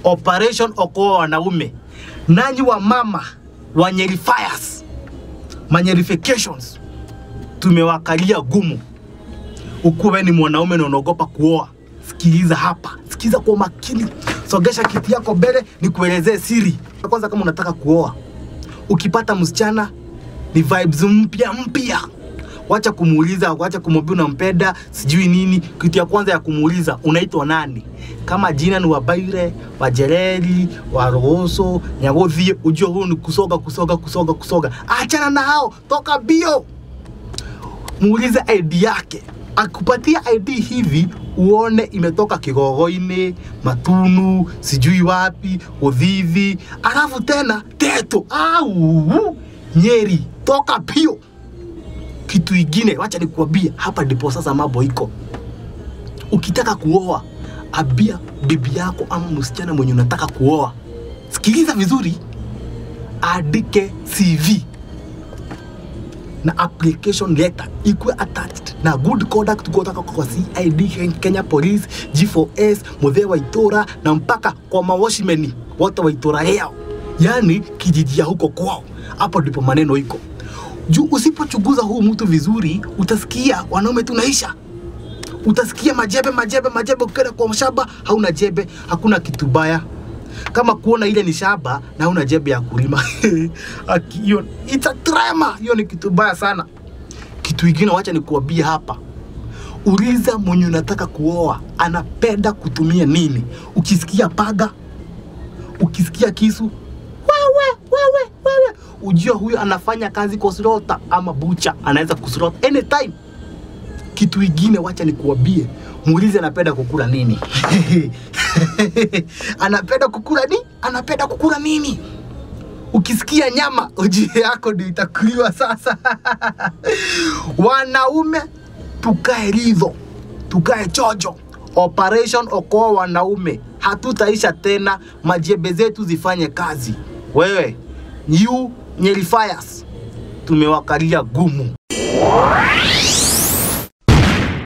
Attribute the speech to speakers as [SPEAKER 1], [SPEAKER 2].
[SPEAKER 1] Operation Okoa Wanaume. Nanyi wa mama wa Nyeri Fires, manyerifications, tumewakalia gumu. Ukuwe ni mwanaume na unaogopa kuoa, sikiliza hapa, sikiza kwa makini, sogesha kiti yako mbele, nikuelezee siri. Kwanza, kama unataka kuoa, ukipata msichana ni vibes mpya mpya wacha kumuuliza, wacha kumwambia unampenda sijui nini. Kitu ya kwanza ya kumuuliza unaitwa nani, kama jina ni Wabaire, Wajereri, Warogoso, Nyagothie, ujue huyu ni kusoga kusoga kusoga kusoga. Achana na hao, toka bio, muulize ID yake. Akupatia ID hivi uone imetoka Kigogo-ini, Matunu, sijui wapi, Uthithi, alafu tena Teto au Nyeri, toka pio kitu ingine, wacha nikuambie, hapa ndipo sasa mambo iko. Ukitaka kuoa, abia bibi yako ama msichana mwenye unataka kuoa, sikiliza vizuri, andike CV na application letter ikuwe attached na good conduct kutoka kwa CID, Kenya Police, G4S, Muthee wa Itura na mpaka kwa mawashimeni wote wa Itura leo, yani kijiji ya huko kwao. Hapo ndipo maneno iko juu usipochunguza huu mtu vizuri, utasikia wanaume tunaisha, utasikia majebe majebe majebe. Ukienda kwa shamba hauna jebe, hakuna kitu baya kama kuona ile ni shamba na hauna jebe ya kulima Aki- hiyo it's a drama, hiyo ni kitu baya sana. Kitu ingine, wacha nikuambie hapa, uliza mwenye unataka kuoa anapenda kutumia nini. Ukisikia paga, ukisikia kisu, wewe wewe wewe ujue huyo anafanya kazi kwa slota ama bucha, anaweza kuslota anytime. Kitu ingine, wacha nikuambie, muulize anapenda kukula nini. anapenda kukula nini? Anapenda kukula nini? Ukisikia nyama, ujue yako ndio itakuliwa sasa. Wanaume tukae ridho, tukae chojo. Operation Okoa Wanaume, hatutaisha tena, majembe zetu zifanye kazi. Wewe you Nyeri Fires, tumewakalia gumu.